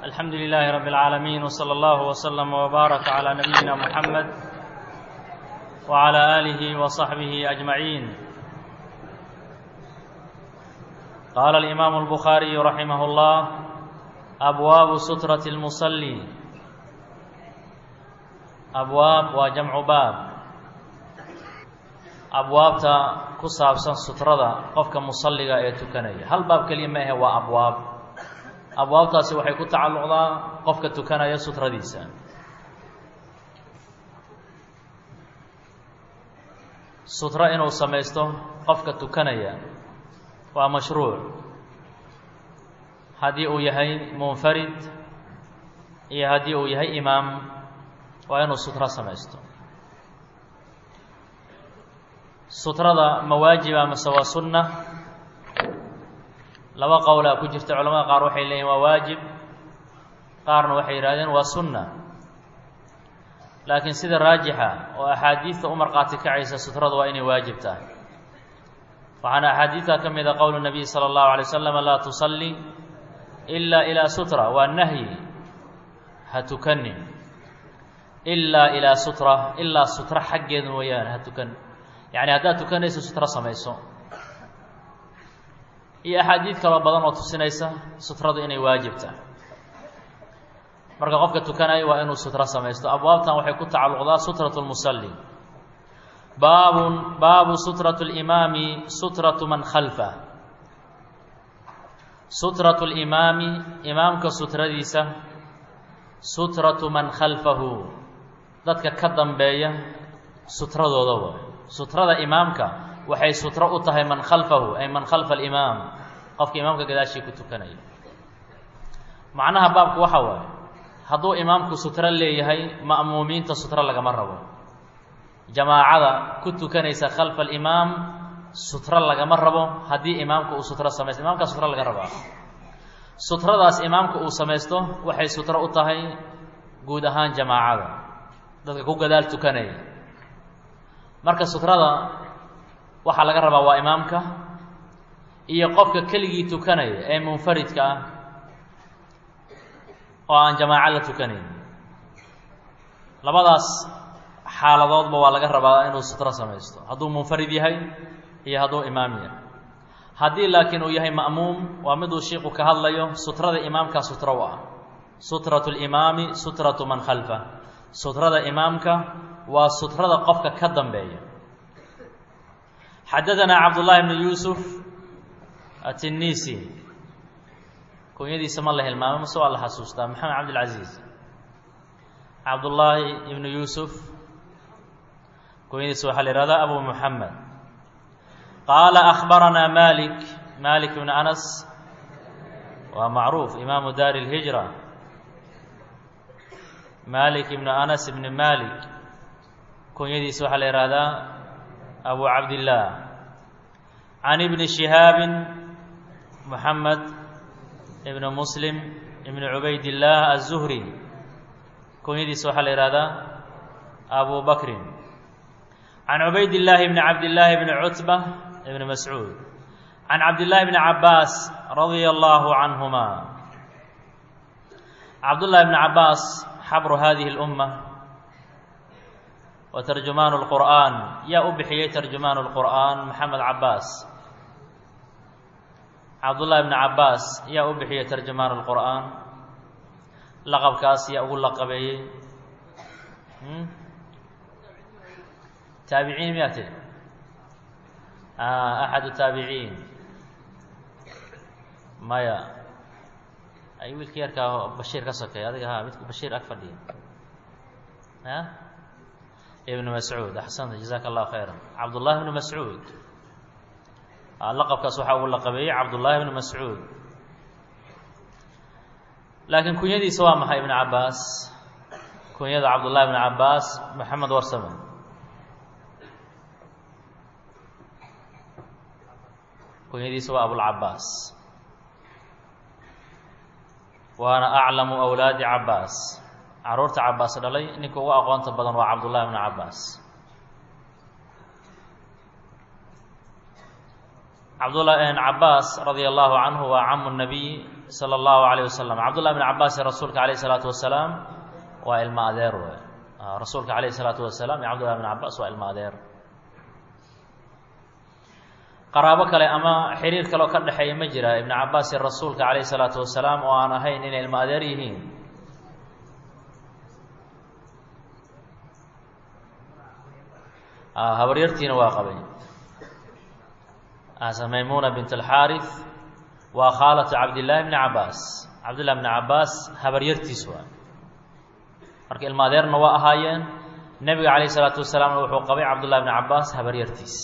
الحمد لله رب العالمين وصلى الله وسلم وبارك على نبينا محمد وعلى آله وصحبه أجمعين قال الإمام البخاري رحمه الله أبواب سترة المصلي أبواب وجمع باب abwaabta ku saabsan sutrada qofka musalliga ee tukanaya hal baab keliya ma ahe waa abwaab abwaabtaasi waxay ku tacalluqdaa qofka tukanaya sutradiisa sutro inuu samaysto qofka tukanaya waa mashruuc haddii uu yahay munfarid iyo haddii uu yahay imaam waa inuu sutro samaysto sutrada ma waajiba mase waa sunna laba qowlaa ku jirta culamada qaar waxay leeyihin waa waajib qaarna waxay yidhahdeen waa sunna laakiin sida raajixa oo axaadiidta u markhaati kacaysa sutrada waa inay waajib tahay waxaana axaadiidta ka mid a qowlu nabiy sala allahu alay wasalam laa tusalli ilaa ilaa sutra waa nahyi ha tukanin ilaa ilaa sutra ilaa sutra xaggeeda mooyaane ha tukan yacni haddaad tukanayso sutro samayso iyo axaadiid kaloo badan oo tusinaysa sutradu inay waajib tahay marka qofka tukanaya waa inuu sutro samaysto abwaabtan waxay ku tacalluqdaa sutratu lmusalli baabun baabu sutratu limaami sutratu man khalfa sutratu limaami imaamka sutradiisa sutratu man khalfahu dadka ka dambeeya sutradooda wa sutrada imaamka waxay sutro u tahay man khalfahu ay man khalfa alimaam qofka imaamka gadaashii ku tukanaya macnaha baabku waxa waaye hadduu imaamku sutro leeyahay ma'muumiinta sutro lagama rabo jamaacada ku tukanaysa khalfa alimaam sutro lagama rabo haddii imaamku uu sutro samaysto imaamkaa sutro laga rabaa sutradaas imaamku uu samaysto waxay sutro u tahay guud ahaan jamaacada dadka ku gadaal tukanaya marka sutrada waxaa laga rabaa waa imaamka iyo qofka keligii tukanaya ee munfaridka ah oo aan jamaaco la tukanayn labadaas xaaladoodba waa laga rabaa inuu sutro samaysto hadduu munfarid yahay iyo hadduu imaam yahay haddii laakiin uu yahay ma'muum waa miduu shiiku ka hadlayo sutrada imaamkaa sutro u ah sutratu limaami sutratu man khalfa sutrada imaamka waa sutrada qofka ka dambeeya xadadanaa cabdullaahi bnu yuusuf atinisi kunyadiisa ma la hilmaamo mase waa la xasuustaa maxamed cabdilcaziiz cabdullaahi ibnu yuusuf kunyadiisa waxaa la yihahdaa abu muxamed qaala akhbaranaa malik malik ibnu anas waa macruuf imaamu daari اlhijra malik ibnu anas ibni malik kunyadiisa waxaa la yihahdaa abu cabdillaah can ibni shihaabi moxamed ibnu muslim ibnu cubaydillaah aلzuhri kunyadiisa waxaa la yihahdaa abu bakrin can cubaydillaahi bni cabdillaahi bni cutba ibni mascuud can cabdillaahi bni cabaas radia allahu canhuma cabdullahi bni cabaas xabru hadihi اlumma wa tarjumaanu اlqur'aan yaa u bixiyey tarjumaanu اlqur'aan maxamed cabaas cabdullahi bni cabaas yaa u bixiyey tarjumaanu اlqur'aan laqabkaas yaa ugu laqabeeyey taabiciin miyaa tiri axad taabiciin maya ay wiilka yarkaa bashiir ka sokeey adiga ha midka bashiir ag fadhiya a ibnu mascuud axsanta jazaaka allahu khayra cabdullahi bnu mascuud laqabkaas waxaa ugu laqabeeyey cabdullaahi bnu mascuud laakiin kunyadiisa waa maxay ibnu cabaas kunyada cabdullahi bnu cabaas maxamed warsame kunyadiisa waa abulcabaas waana aclamu awlaadi cabaas caruurta cabaas dhalay ninka ugu aqoonta badan waa cabdullahi bnu cabaas cabdullah cabaas radia allahu canhu waa camu nabiy sala allahu alayh wasalam cabdullahi bn cabaasin rasuulka alayh isalaatu wasalaam waa ilmo adeer wey rasuulka alayh isalaatu wasalaam iyo cabdullahi bn cabaas waa ilmo adeer qaraabo kale ama xiriir kaleo ka dhexeeya ma jira ibnu cabaas iyo rasuulka calayh isalaatu wasalaam oo aan ahayn inay ilmo adeer yihiin habaryartiina waa qabay maymuna bint alxaarif waa khaalatu cabdillaahi bni cabaas cabdillahi bni cabaas habaryartiis waa marka ilmo adeerna waa ahaayeen nebiga calayh isalaatu wasalaamna wuxuu qabay cabdullahi bni cabaas habaryartiis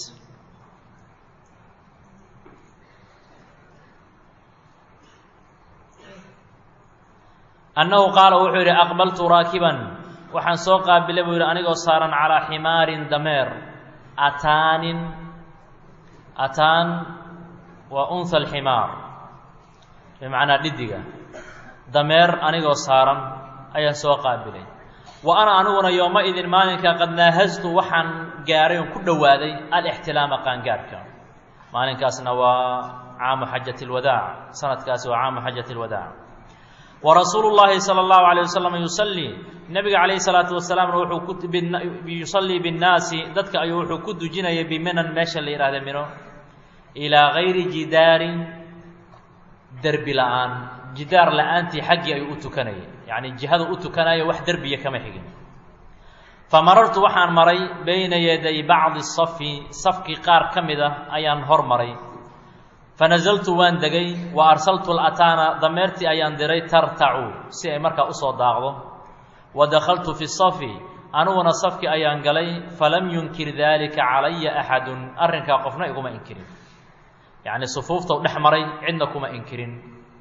annahu qaala wuxuu yidhi aqbaltu raakiban waxaan soo qaabilay buu yidhi anigoo saaran calaa ximaarin dameer ataanin ataan waa unha alximaar bimacnaa dhidiga dameer anigoo saaran ayaan soo qaabilay wa ana aniguna yooma idin maalinka qad naahastu waxaan gaaray oon ku dhowaaday alixtilaama qaangaarhka maalinkaasna waa caamu xajati lwadaac sanadkaasi waa caamu xajati lwadaac warasuulu llaahi sala allahu alayh wasalam yusallii nebiga calayhi salaatu wasalaamna wuxuu ku yusallii binnaasi dadka ayuu wuxuu ku dujinayay biminan meesha la yidhahda mino ilaa gayri jidaarin derbi la-aan jidaar la-aantii xaggii ayuu u tukanayay yacni jihada u tukanaya wax derbiya kama xigin famarartu waxaan maray bayna yaday bacdi safi safkii qaar ka mid ah ayaan hor maray fanazaltu waan degay wa arsaltu lataana dameertii ayaan diray tartacu si ay markaa usoo daaqdo wa dakhaltu fi safi aniguna safkii ayaan galay falam yunkir daalika calaya axadun arrinkaa qofna iguma inkirin yacni sufuuftau dhex maray cidna kuma inkirin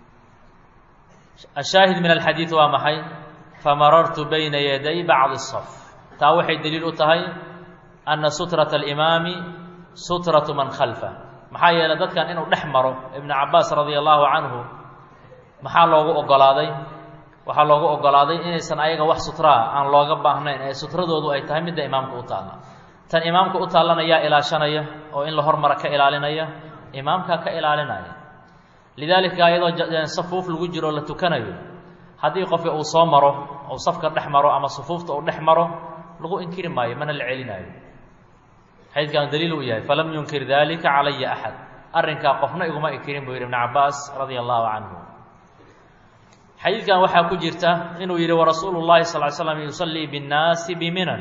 ashaahid min alxadiid waa maxay famarartu bayna yaday bacdi saf taa waxay deliil u tahay ana sutrata alimaami sutratu man khalfa maxaa yeelay dadkan inuu dhex maro ibnu cabaas radia allahu canhu maxaa loogu ogolaaday waxaa loogu ogolaaday inaysan ayaga wax sutraa aan looga baahnayn ee sutradoodu ay tahay midda imaamka u taalla tan imaamka u taallana yaa ilaashanaya oo in la hormara ka ilaalinaya imaamkaa ka ilaalinaya lidaalika iyadoo safuuf lagu jiro la tukanayo haddii qofki uu soo maro uu safka dhex maro ama sufuufta uu dhex maro lagu inkiri maayo mana la celinaayo xadiidkan daliil uu yahay falam yunkir dalika calaya axad arrinkaa qofna iguma inkirin buu yidhi ibnu cabaas radia allahu canhu xadiidkan waxaa ku jirta inuu yidhi warasuulu llahi sal ly slam yusallii binnaasi biminan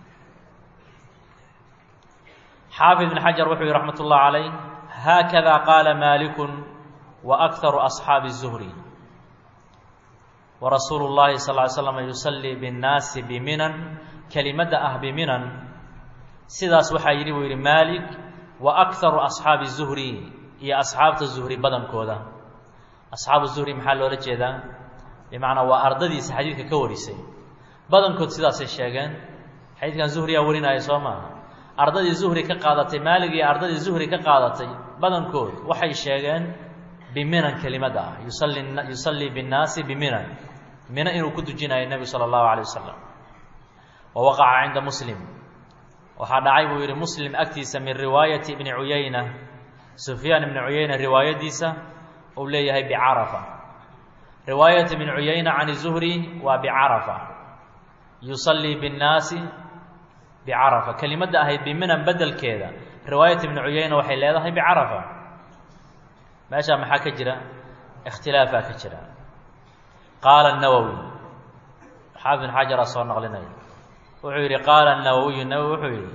xaafid ibn xajar wuxuu yihi raxmat ullah calayh haakada qaala maalikun wa akharu asxaabi الzuhri warasuulu llahi sal ly slam yusallii binnaasi biminan kelimadda ah biminan sidaas waxaa yidhi buu yidhi maalik wa akharu asxaabi zuhri iyo asxaabta zuhri badankooda asxaabu zuhri maxaa loola jeedaa bimacnaa waa ardadiisa xadiidka ka warisay badankood sidaasay sheegeen xadiidkan zuhriyaa warinaya soo maaha ardadii zuhri ka qaadatay maalig iyo ardadii zuhri ka qaadatay badankood waxay sheegeen biminan kelimadda ah yusalli yusallii binnaasi biminan mina inuu ku dujinayo nebigu sala allahu alay wasalam wa waqaca cinda muslim waxaa dhacay buu yidhi muslim agtiisa min riwaayati ibni cuyayna sufyaan ibni cuyayna riwaayadiisa uu leeyahay bicarafa riwaayat ibni cuyayna can zuhri waa bicarafa yusallii binnaasi bicarafa kelimadda ahayd biminan bedelkeeda riwaayat ibni cuyayna waxay leedahay bicarafa meeshaa maxaa ka jira ikhtilaafaa ka jira qaala nawowi xaafid ibn xajaraa soo naqlinaya wuxuu yidhi qaala nawowiyu nawowi wuxuu yidhi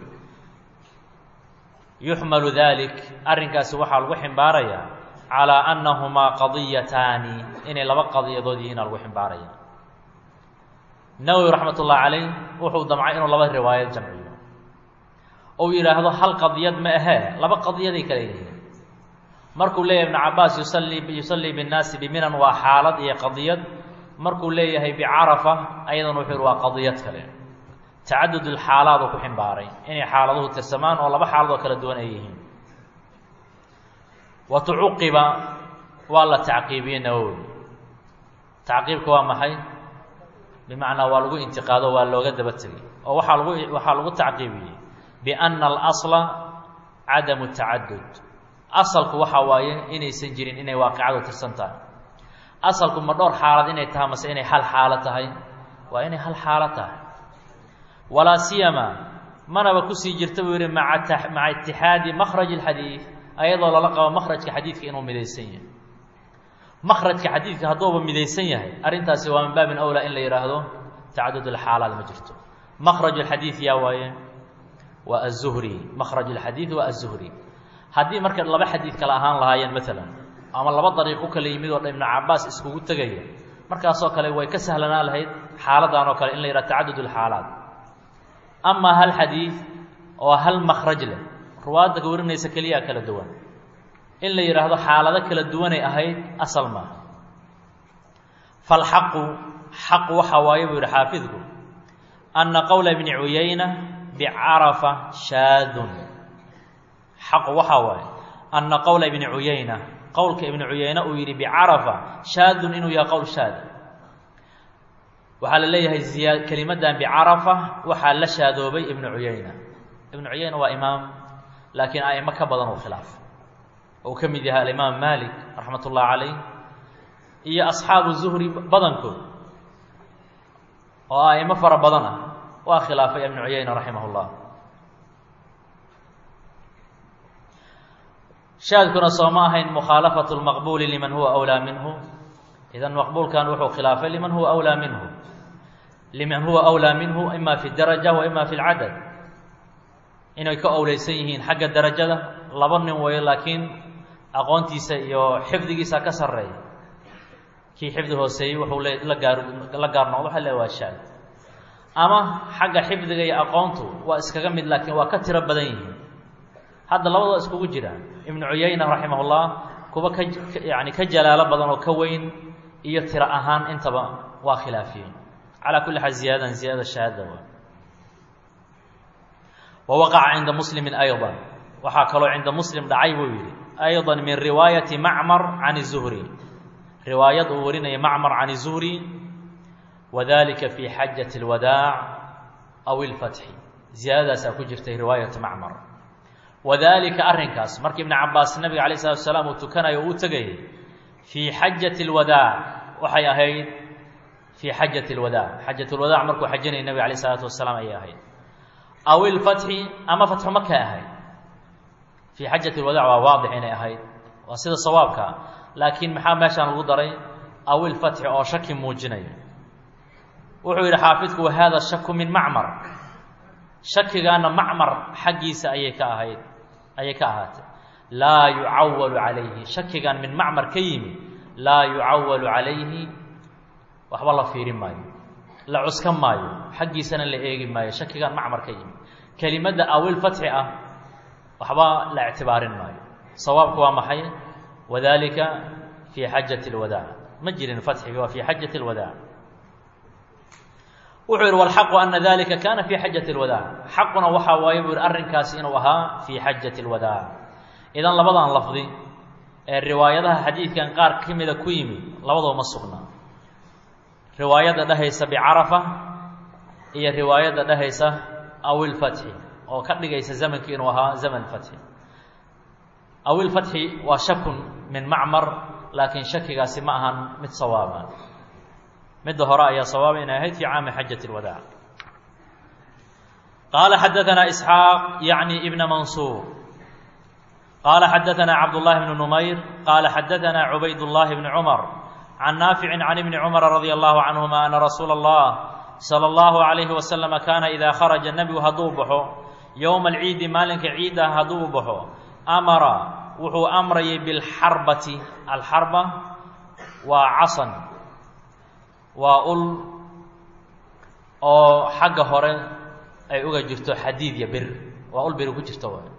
yuxmalu dalik arrinkaasi waxaa lagu ximbaarayaa calaa annahumaa qadiyataani inay laba qadiyadood yihiina lagu ximbaaraya nawowi raxmat ullahi calayh wuxuu damcay inuu laba riwaayad jamciyo ou yidhaahdo hal qadiyad ma ahee laba qadiyaday kale yihiin markuu leeyahay ibnu cabaas yusallii yusallii binnaasi biminan waa xaalad iyo qadiyad markuu leeyahay bicarafa ayadana wuxuu yihi waa qadiyad kale tacadud ulxaalaad uu ku ximbaaray inay xaaladuhu tirsamaan oo laba xaaladoo kala duwan ay yihiin wa tucuqiba waa la tacqiibiyey nawowi tacqiibka waa maxay bimacnaa waa lagu intiqaado waa looga daba tegay oo waxaa lagu waxaa lagu tacqiibiyey bianna alasla cadamu tacadud asalku waxaa waaye inaysan jirin inay waaqicadu tirsan tahay asalku ma dhowr xaalad inay tahay mase inay hal xaalo tahay waa inay hal xaalo tahay walaa siyama manaba kusii jirta buu yihi maa maca itixaadi makraj اlxadiid ayadoo lala qabo makrajka xadiidka inuu midaysan yahay makrajka xadiidka hadduuba midaysan yahay arrintaasi waa min baabin awlaa in la yidhaahdo tacadud alxaalaad ma jirto makraj اlxadiid yaa waaye waa aلzuhri makraj اlxadiid waa aلzuhri haddii marka laba xadiid kale ahaan lahaayeen maalan ama laba dariiqo kale yimid oo dhan ibnu cabaas iskugu tegaya markaasoo kale way ka sahlanaa lahayd xaaladan oo kale in la yidhaha tacadud اlxaalaat amaa hal xadiid oo hal makraj leh ruwaadda ka warinaysa keliyaa kala duwan in la yidhaahdo xaalado kala duwanay ahayd asal maaha falxaqu xaqu waxaa waaye buu yihi xaafidku anna qowla bni cuyayna bicarafa shaadun xaqu waxaa waaye anna qowla ibni cuyayna qowlka ibni cuyayna uu yidhi bicarafa shaadun inuu yahay qowl shaada waxaa la leeyahay ziyaa kelimadan bicarafa waxaa la shaadoobay ibnu cuyayna ibnu cuyayna waa imaam laakiin a'imo ka badan uu khilaaf uu ka mid yahay alimaam malik raxmat ullahi calayh iyo asxaabu zuhri badankood oo a'imo fara badan ah waa khilaafay ibnu cuyayna raximah llah shaadkuna sooma ahayn mukhaalafatu lmaqbuuli liman huwa awlaa minhu idan maqbuulkan wuxuu khilaafay liman huwa awlaa minhu liman huwa awlaa minhu ima fi daraja wa ima fi lcadad inay ka owleysan yihiin xagga darajada laba nin wayo laakiin aqoontiisa iyo xifdigiisa ka sarreeya kii xifdi hooseeyey wuxuu le la gaar la gaar noqdo waxa le waa shaad ama xagga xifdiga iyo aqoontu waa iskaga mid laakiin waa ka tiro badan yihiin hadda labadoo iskugu jiraan ibnu cuyayna raximah ullah kuwa ka yani ka jalaalo badan oo ka weyn iyo tiro ahaan intaba waa khilaafiyeen calaa kulli xaal ziyaadan ziyaada shahaada waa wa waqaca cinda muslimi ayضa waxaa kaloo cinda muslim dhacay buu yidhi ayضa min riwaayati macmar can الzuhri riwaayad uu warinaya macmar can الzuhri wadalika fi xajaة اlwadaac aw اlfatxi ziyaadadaasaa ku jirtay riwaayatu macmar wadalika arrinkaas markii ibnu cabaas nabiga alayh الsalatu asalaam uu tukanayo uu tegayay fii xajaةi اlwadaac waxay ahayd fii xajaةi اlwadaac xajaة اlwadaac markuu xajanayay nabiga alayh الsalaatu wasalaam ayay ahayd aw ilfatxi ama fatxu maka ahayd fii xajati lwadaac waa waadix inay ahayd waa sida sawaabka laakiin maxaa meeshaan lagu daray aw ilfatxi oo shaki muujinaya wuxuu yidhi xaafidku wahada shaku min macmar shakigaana macmar xaggiisa ayay ka ahayd ayay ka ahaatay laa yucawalu calayhi shakigan min macmar ka yimi laa yucawalu calayhi waxba la fiirin maayo la cuskan maayo xaggiisana la eegi maayo shakigan macmar ka yimi kelimadda awil fatxi ah waxba la ictibaarin maayo sawaabku waa maxay wadalika fii xajati اlwadaac ma jirin fatxiga waa fii xajati اlwadaac wuxuu yihi walxaqu ana dalika kana fii xajati اlwadaac xaquna waxaa waaye buu yihi arrinkaasi inuu ahaa fii xajati اlwadaac idan labadan lafdi ee riwaayadaha xadiidkan qaar ka mida ku yimi labadoo ma sugna riwaayadda dhehaysa bicarafa iyo riwaayadda dhehaysa awilfatxi oo ka dhigaysa zamankii inuu ahaa zaman fatxi awilfatxi waa shakun min macmar laakiin shakigaasi ma ahan mid sawaaba midda hore ayaa sawaaba inay ahayd fii caami xajati اlwadaac qaala xadaanaa isxaaq yacni ibna mansuur qaala xadaanaa cabdullahi bnu numayr qaala xadaanaa cubayd llahi bni cumar can naafici can ibni cumara radia allahu canhuma ana rasuula allah sala allahu calayhi wasalama kaana idaa kharaja nebigu hadduu baxo yowma alciidi maalinka ciid ah hadduu baxo amara wuxuu amrayay bilxarbati alxarba waa casan waa ul oo xagga hore ay uga jirto xadiid iyo bir waa ul biri ku jirto w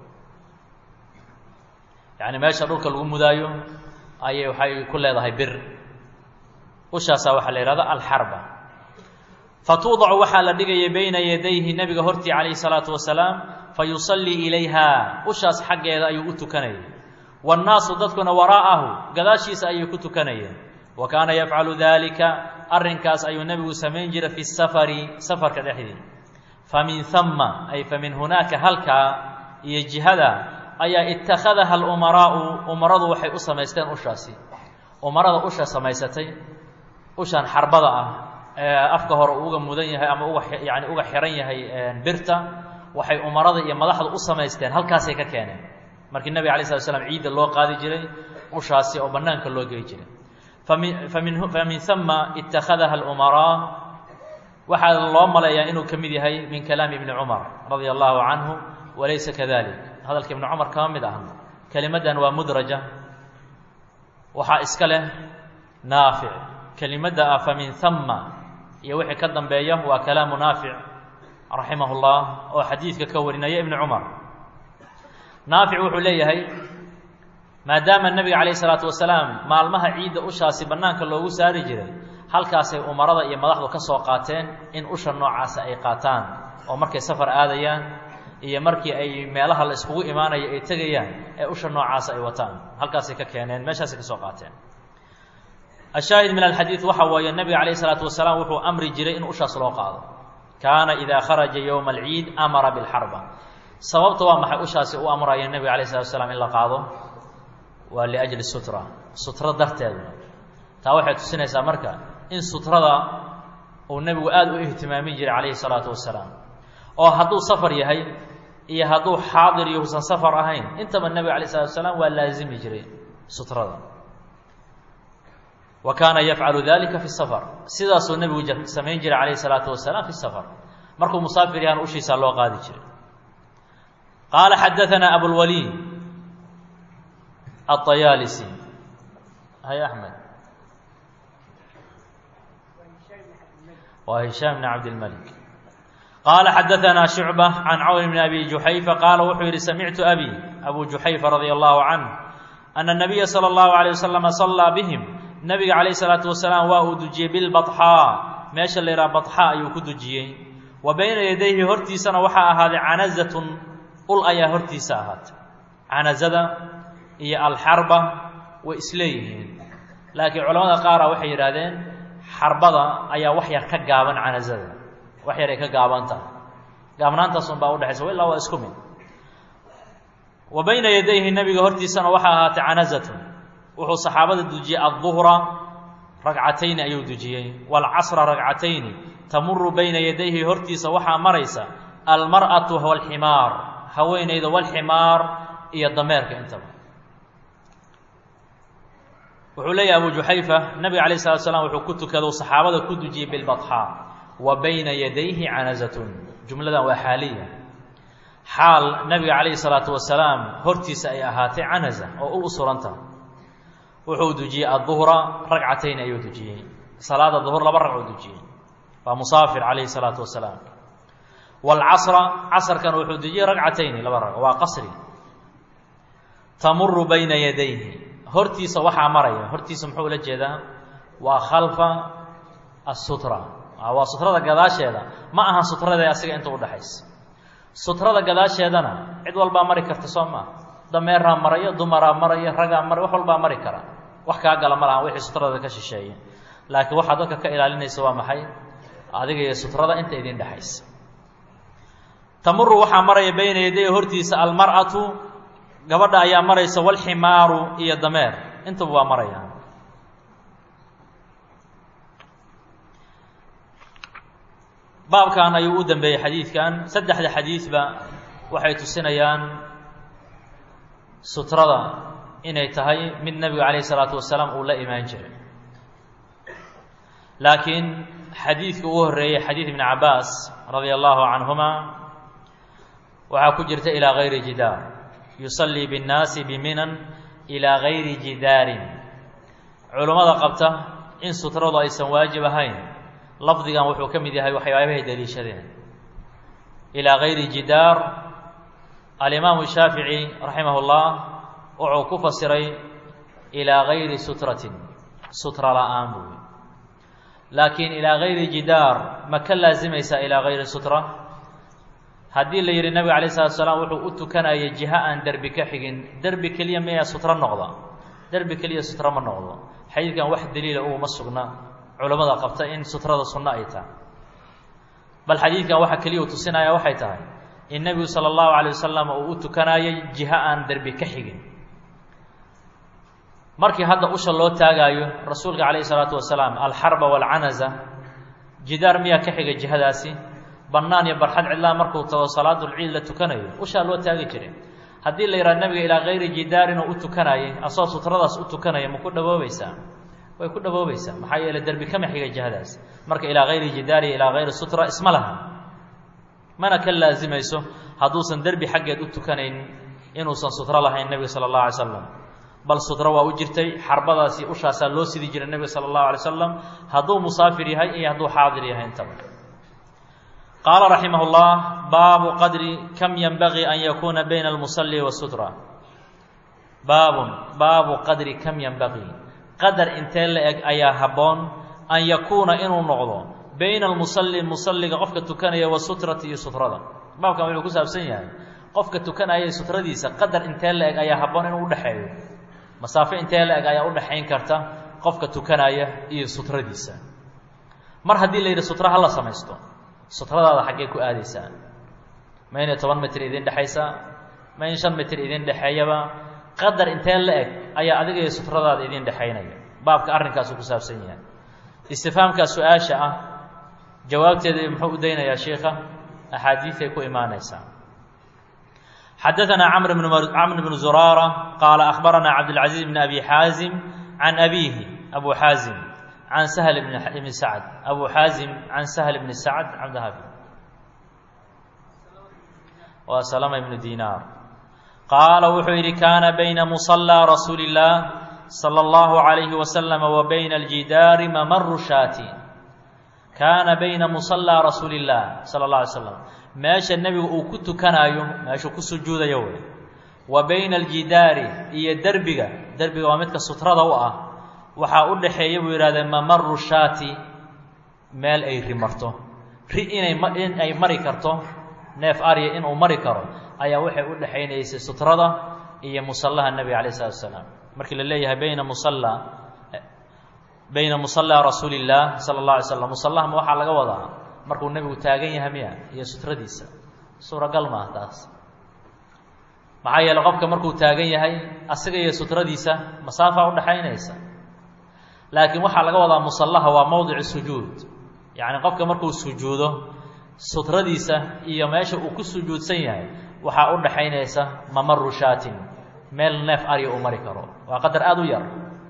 yacni meesha dhulka lagu mudaayo ayay waxay ku leedahay bir ushaasaa waxaa la yihahda alxarba fatuudacu waxaa la dhigaya bayna yadayhi nebiga hortii calayhi salaatu wasalaam fayusallii ilayha ushaas xaggeeda ayuu u tukanayay waannaasu dadkuna waraa'ahu gadaashiisa ayay ku tukanayeen wa kaana yafcalu dalika arrinkaas ayuu nebigu samayn jiray fi safari safarka dhexdii famin hama ay famin hunaaka halkaa iyo jihada ayaa ittakhadaha alumaraa'u umaradu waxay u samaysteen ushaasi umarada usha samaysatay ushan xarbada ah ee afka hore uga mudan yahay ama uga yani uga xiran yahay birta waxay umarada iyo madaxda u samaysteen halkaasay ka keeneen markii nebiga alay slat slam ciidda loo qaadi jiray ushaasi oo bannaanka loo gey jiray fami famin famin hama ittakhadaha alumaraa waxaa loo maleeyaa inuu ka mid yahay min kalaami ibni cumar radia allahu canhu walaysa kadalik hadalka ibni cumar kama mid aha kelimaddan waa mudraja waxaa iska leh naafic kelimadda ah famin hama iyo wixii ka dambeeya waa kalaamu naafic raximah اllah oo xadiidka ka warinaya ibni cumar naafic wuxuu leeyahay maadaama nebiga calayh isalaatu wasalaam maalmaha ciidda ushaasi bannaanka loogu saari jiray halkaasay umarada iyo madaxdu ka soo qaateen in usha noocaasa ay qaataan oo markay safar aadayaan iyo markii ay meelaha la iskugu imaanayo ay tegayaan ee usha noocaasa ay wataan halkaasay ka keeneen meeshaasay ka soo qaateen ashaahid min alxadiid waxa weeye nebiga calayh isalaatu wasalaam wuxuu amri jiray in ushaas loo qaado kaana idaa kharaja yowma alciid amara bilxarba sababta waa maxay ushaasi u amraya nebiga alayh salatu wasalaam in la qaado waa liajli sutra sutro darteeda taa waxay tusinaysaa marka in sutrada uu nebigu aada u ihtimaamin jiray calayhi salaatu wasalaam oo hadduu safar yahay iyo hadduu xaadir iyo husan safar ahayn intaba nebiga alayh salatu wasalaam waa laazimi jiray sutrada wa kaana yafcalu dalika fi safar sidaasuu nebigu samayn jiray calayhi salaatu wasalaam fi safar markuu musaafir yahan ushiisaa loo qaadi jiray qaala xadaanaa abulwaliid aلطayaalisi hay axmed waa hishaam bn cabdilmalik qaala xadaanaa shucba can cawn bn abi juxayfa qaala wuxuu yihi samictu abi abu juxayfa radia allahu canh ana الnabiya salى اllahu عalيه waslama salaa bihim nabiga calayh isalaatu wasalaam waa uu dujiyey bilbaxaa meesha la yidhaha baxaa ayuu ku dujiyey wa bayna yadayhi hortiisana waxaa ahaaday canazatun ul ayaa hortiisa ahaatay canazada iyo alxarba way isleeyihiin laakiin culamada qaara waxay yidhaahdeen xarbada ayaa wax yar ka gaaban canazada wax yar ay ka gaaban tahay gaabnaantaas un baa udhexaysa wa illaa waa isku mid wa bayna yadayhi nabiga hortiisana waxaa ahaatay canazatun wuxuu saxaabada dujiyey adduhra ragcatayni ayuu dujiyey waalcasra ragcatayni tamuru bayna yadayhi hortiisa waxaa maraysa almar'atu walximaar haweenayda walximaar iyo dameerka intaba wuxuu leeyahy abu juxayfa nabiga alayh salatu slam wuxuu ku tukado saxaabada ku dujiyey bilbaxaa wa bayna yadayhi canazatun jumladan waa xaaliya xaal nabiga calayhi salaatu wasalaam hortiisa ay ahaatay canaza oo ul u suranta wuxuu dujiyey aduhra ragcatayn ayuu dujiyey salaada duhur laba ragcuu dujiyey waa musaafir calayhi salaatu wasalaam waalcasra casarkan wuxuu dujiyey ragcatayni laba ragco waa qasri tamuru bayna yadayhi hortiisa waxaa maraya hortiisa muxuu ula jeedaa waa khalfa asutra waa sutrada gadaasheeda ma aha sutrada asiga inta udhexaysa sutrada gadaasheedana cid walbaa mari karta soo maa dameeraa maraya dumaraa maraya ragaa maray wax walbaa mari kara wax kaa gala ma laha wixii sutrada ka shisheeya laakiin waxaa dadka ka ilaalinaysa waa maxay adiga iyo sutrada inta idin dhexaysa tamuru waxaa maraya bayna yaday hortiisa almar'atu gabadha ayaa maraysa walximaaru iyo dameer intaba waa maraya baabkan ayuu u dambeeyey xadiidkan saddexda xadiidba waxay tusinayaan sutrada inay tahay mid nebigu calayh isalaatu wasalaam uu la imaan jiray laakiin xadiidka ugu horreeyey xadiid ibni cabaas radia allahu canhuma waxaa ku jirta ilaa gayri jidaar yusallii binnaasi biminan ilaa gayri jidaarin culummada qabta in sutradu aysan waajib ahayn lafdigan wuxuu ka mid yahay waxyaabahay daliishadeen ilaa gayri jidaar alimaamu shaafici raximah اllah wuxuu ku fasiray ilaa gayri sutratin sutra la-aan buui laakiin ilaa gayri jidaar ma ka laazimaysaa ilaa gayri sutra haddii la yidhi nabiga alayh salatu salaam wuxuu u tukanayay jiha aan derbi ka xigin derbi keliya miyaa sutro noqda derbi keliya sutra ma noqdo xadiidkan wax daliila uguma sugna culammada qabta in sutrada sunno ay tahay bal xadiidkan waxa keliya uu tusinaya waxay tahay in nebigu sala allahu calay wasalam uu u tukanayay jiha aan derbi ka xigin markii hadda usha loo taagaayo rasuulka calayhi salaatu wasalaam alxarba waalcanaza jidaar miyaa ka xiga jihadaasi bannaan iyo barxad cidlaa markuu tago salaadulciid la tukanayo ushaa loo taagi jiray haddii la yidhaha nabiga ilaa kayri jidaarin oo u tukanayay asoo sutradaas u tukanaya ma ku dhawoobaysaa way ku dhawoobaysaa maxaa yeele derbi kama xiga jihadaas marka ilaa kayri jidaari ilaa kayri sutra isma laha mana ka laazimayso hadduusan derbi xaggeed u tukanayn inuusan sutro lahayn nebiga sala allahu alay slam bal sutro waa u jirtay xarbadaasi ushaasaa loo sidi jiray nebiga sala allahu alay slam hadduu musaafir yahay iyo hadduu xaadir yahay intaba qaala raximah اllah baabu qadri kam yenbagii an yakuuna bayna almusali wasutra baabun baabu qadri kam yenbagii qadar intee la eg ayaa habboon an yakuuna inuu noqdo bayna almusali musaliga qofka tukanaya wasutrati iyo sutrada baabkan wuxuu ku saabsan yahay qofka tukanaya sutradiisa qadar intee la eg ayaa habboon inuu udhexeeyo masaafo intee la eg ayaa udhexayn karta qofka tukanaya iyo sutradiisa mar haddii la yidhi sutra hala samaysto sutradaada xaggee ku aadaysaa ma inay toban mitir idin dhexaysaa ma in shan mitir idin dhexeeyaba qadar intee la eg ayaa adiga iyo sutradaada idin dhexaynaya baabka arrinkaasuu ku saabsan yahay istifaamkaa su-aasha ah jawaabteeda muxuu u daynayaa sheikha axaadiiday ku imaanaysaa xadaanaa camr camr bnu zuraara qaala akhbaranaa cabdilcaziiz bn abi xaazim can abiihi abu xaazim can sahl bni sacd abu xaazim can sahl bni sacd cabdhafi waa salama ibnu dinaar qaala wuxuu yidhi kaana bayna musallaa rasuuli اllah salى اllahu عalayhi wasalam wa bayna aljidaari mamaru shaati kaana bayna musallaa rasuuli اllah sala اllah alay slam meesha nebigu uu ku tukanaayo meeshuu ku sujuudayo wey wa bayna aljidaari iyo derbiga derbiga waa midka sutrada u ah waxaa u dhaxeeya buu yidhahdee mamaru shaati meel ay ri marto ri inay in ay mari karto neef arya inuu mari karo ayaa waxay u dhexaynaysay sutrada iyo musallaha nebiga alayh isalatu asalaam markii la leeyahay bayna musalla bayna musallaa rasuuli illaah sala اllah alay slam musallahama waxaa laga wadaa markuu nebigu taagan yahay miya iyo sutradiisa suuragal maaha taas maxaa yeele qofka markuu taagan yahay asiga iyo sutradiisa masaafa udhaxaynaysa laakiin waxaa laga wadaa musallaha waa mowdicu sujuud yacni qofka markuu sujuudo sutradiisa iyo meesha uu ku sujuudsan yahay waxaa u dhaxaynaysa mamaru shaatin meel neef arya uu mari karo waa qadar aada u yar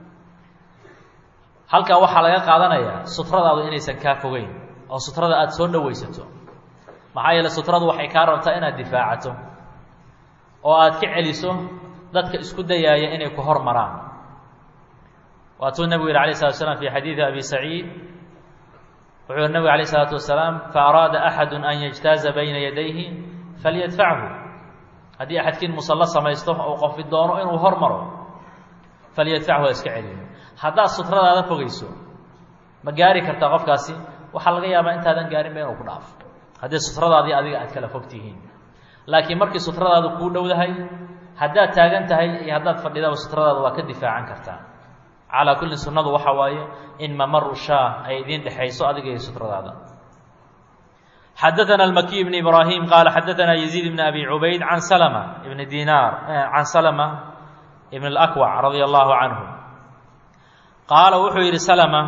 halkaa waxaa laga qaadanayaa sutradaadu inaysan kaa fogeyn oo sutrada aada soo dhowaysato maxaa yeele sutradu waxay kaa rabtaa inaad difaacato oo aad ka celiso dadka isku dayaaya inay ku hor maraan waatuu nebigu yihi alayh slatu slam fi xadiidi abi saciid wuxuu yihi nebigu alayh isalaatu wasalaam faaraada axadu an yajtaaza bayna yadayhi falyadfachu haddii axadkiin musallo samaysto oo qofi doono inuu hor maro falyadfachu ha iska celiyo haddaad sutradaada fogeyso ma gaari kartaa qofkaasi waxaa laga yaabaa intaadan gaarinba inuu ku dhaafo haddii sutradaadii adiga aad kala fog tihiin laakiin markii sutradaadu kuu dhowdahay haddaad taagan tahay iyo haddaad fadhidaba sutradaada waa ka difaacan kartaa calaa kulli sunnadu waxa waaye in mamaru shaah ay idiin dhexayso adiga iyo sutradaada xadaana almakiy bn ibraahim qaala xadaana yaziid bn abi cubayd can salma ibni dinaar can salma ibn اlakwac radia allahu canhu qaala wuxuu yidhi salma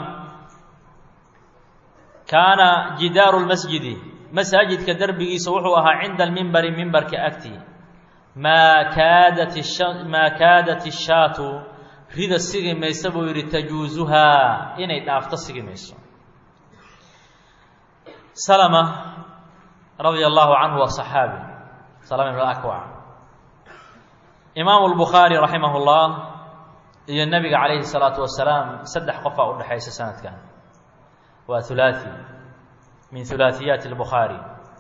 kaana jidaaru lmasjidi masaajidka derbigiisa wuxuu ahaa cinda almimbari mimbarka agti maa kaadat maa kaadat ishaatu rida sigi maysa buu yidhi tajuusuhaa inay dhaafto sigi mayso salma radia allahu canhu waa صaxaabi salama ibn akwac imaamu lbukhaari raximah اllah iyo nebiga calayhi الsalaatu wasalaam saddex qofaa u dhexaysa sanadkan waa hulaaثi min hulaaثiyaati اlbukhaari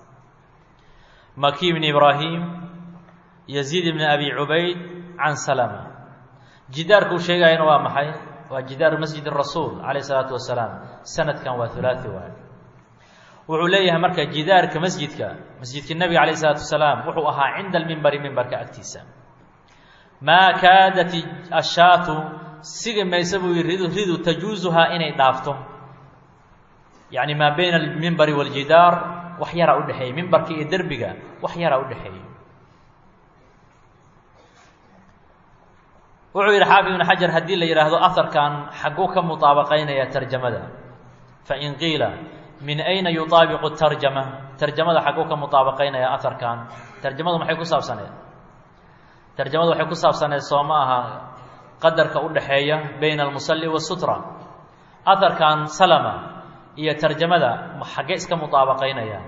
maki bn ibraahim yaziid bn abi cubayd can salma jidaarkuu sheegayana waa maxay waa jidaaru masjid rasuul calayh isalaatu wasalaam sanadkan waa hulaaثi waay wuxuu leeyahay marka jidaarka masjidka masjidka nebiga calayh isalaatu wasalaam wuxuu ahaa cinda almimbari mimbarka agtiisa maa kaadat ashaatu sigi maysa buu yii ridu ridu tajuusuhaa inay dhaafto yacni maa bayna almimbari waaljidaar wax yaraa u dhexeeyey mimbarka iyo derbiga wax yaraa u dhexeeyey wuxuu yidhi xaafid ibn xajar haddii la yidhaahdo aharkan xagguu ka mutaabaqaynaya tarjamada fain qiila min ayna yutaabiqu tarjama tarjamada xagguu ka mutaabaqaynaya aharkan tarjamadu maxay ku saabsaneed tarjamadu waxay ku saabsaneed soo ma aha qadarka u dhaxeeya bayna almusalli wasutra aharkan salama iyo tarjamada xaggee iska mutaabaqaynaya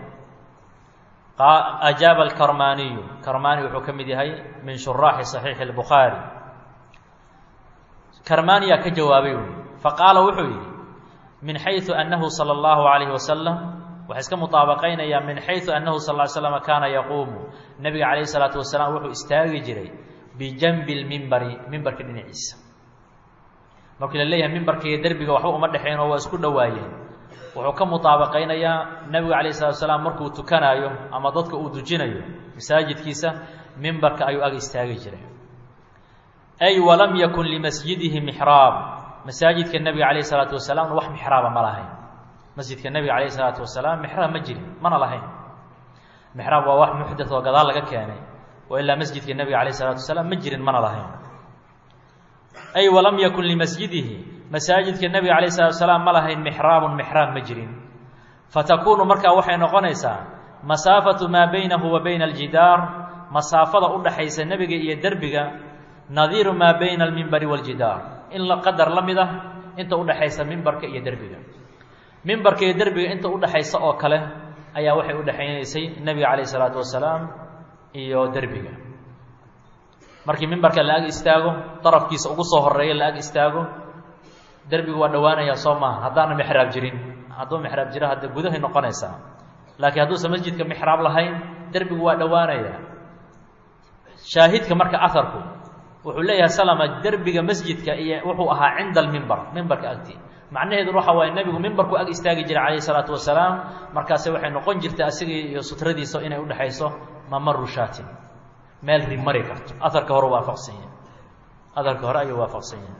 ajaaba alkarmaniyu karmani wuxuu ka mid yahay min shuraaxi saxiixi اlbukhaari karmaniyaa ka jawaabay ui faqaala wuxuu yidhi min xayثu annahu salى اllahu عalayh wasalam waxay iska mutaabaqaynayaa min xayثu annahu sal ly slm kaana yaquumu nebiga calayh الsalaatu wasalaam wuxuu istaagi jiray bijanbi اlmimbari mimbarka dhinaciisa markii la leeyahay mimbarka iyo derbiga waxba uma dhexeyn oo waa isku dhowaayeen wuxuu ka mutaabaqaynayaa nebigu calayh salatu salaam markuu tukanaayo ama dadka uu dujinayo masaajidkiisa mimbarka ayuu ag istaagi jiray ay walam yakun limasjidihi mixraab masaajidka nebiga calayh salaatu wasalaamna wax mixraaba ma lahayn masjidka nebiga calayh salaatu wasalaam mixraab ma jirin mana lahayn mixraab waa wax muxdat oo gadaal laga keenay oo ilaa masjidka nebiga calayh salaatu wasalaam ma jirin mana lahayn ay walam yakun limasjidihi masaajidka nebiga calayh salatu salaam ma lahayn mixraabun mixraab ma jirin fatakuunu markaa waxay noqonaysaa masaafatu maa baynahu wa bayna aljidaar masaafada u dhaxaysa nebiga iyo derbiga nadiiru maa bayna almimbari waaljidaar in la qadar la mid ah inta udhaxaysa mimbarka iyo derbiga mimbarka iyo derbiga inta udhaxaysa oo kale ayaa waxay udhexaynaysay nebiga calayh isalaatu wasalaam iyo derbiga markii mimbarka la ag istaago darafkiisa ugu soo horeeya la ag istaago derbigu waa dhowaanayaa soo maaha haddaana mixraab jirin hadduu mixraab jiro hadde gudahay noqonaysaa laakiin hadduusan masjidka mixraab lahayn derbigu waa dhowaanayaa shaahidka marka aharku wuxuu leeyahay salama derbiga masjidka iyo wuxuu ahaa cinda almimbar mimbarka agti macnaheedu waxa waaye nebigu mimbarku ag istaagi jiray calayhi salaatu wasalaam markaase waxay noqon jirtay asigii iyo sutradiisa inay udhexayso mamaru shaatin meel ri mari karto aharka hore waafaqsan yahay aharka hore ayuu waafaqsan yahay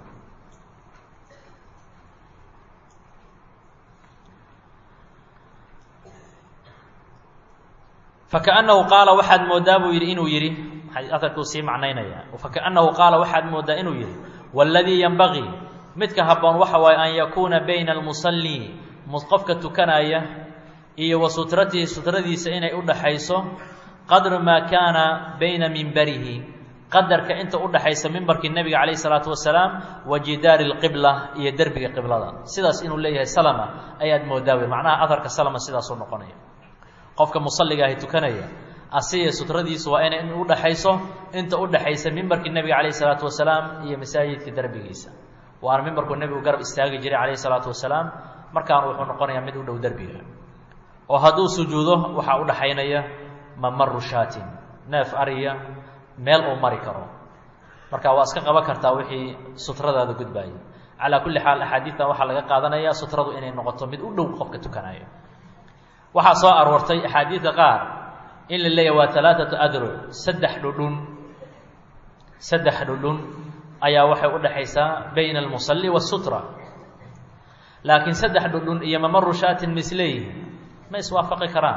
fakaأnnahu qaala waxaad moodaa buu yidhi inuu yidhi aharkuu sii macnaynaya fakaأnnahu qaala waxaad moodaa inuu yidhi wاladii yenbagii midka habboon waxa waaye an yakuuna bayna almusalli qofka tukanaya iyo wa sutratihi sutradiisa inay udhaxayso qadru maa kaana bayna mimbarihi qadarka inta udhaxaysa mimbarkii nebiga calayh isalaatu wasalaam wa jidaari lqibla iyo derbiga qiblada sidaas inuu leeyahay salama ayaad moodaa wey macnaha aharka salama sidaasuu noqonaya qofka musalliga ahi tukanaya asiga sutradiisu waa inay udhaxayso inta udhaxaysa mimbarkii nebiga calayh isalaatu wasalaam iyo masaajidka derbigiisa waana mimbarkuu nebigu garab istaagi jiray calayh isalaatu wasalaam markaana wuxuu noqonayaa mid u dhow derbiga oo hadduu sujuudo waxaa udhaxaynaya mamaru shaatin neef ariya meel uu mari karo marka waa iska qaban kartaa wixii sutradaada gudbaaya calaa kulli xaal axaadiidtan waxaa laga qaadanaya sutradu inay noqoto mid u dhow qofka tukanaya waxaa soo aroortay axaadiidka qaar in la leeyahy waa alaaatu adruc saddex dhudhun saddex dhudhun ayaa waxay udhaxaysaa bayna almusalli wasutra laakiin saddex dhudhun iyo mamaru shaatin ma isleeyihin ma iswaafaqi karaan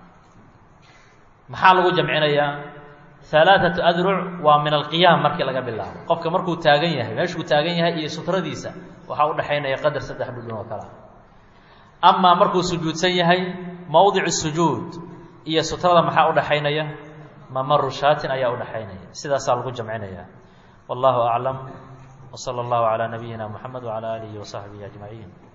maxaa lagu jamcinayaa alaaatu adruc waa min alqiyaam markii laga bilaabo qofka markuu taagan yahay meeshuu taagan yahay iyo sutradiisa waxaa udhaxaynaya qadar saddex dhudhun oo kalea amaa markuu sujuudsan yahay mowdicu sujuud iyo sutrada maxaa udhaxaynaya mamaru shaatin ayaa udhaxaynaya sidaasaa lagu jamcinaya wallahu aclam wsala allahu calaa nabiyina moxamed wacala aalihi wasaxbihi ajmaciin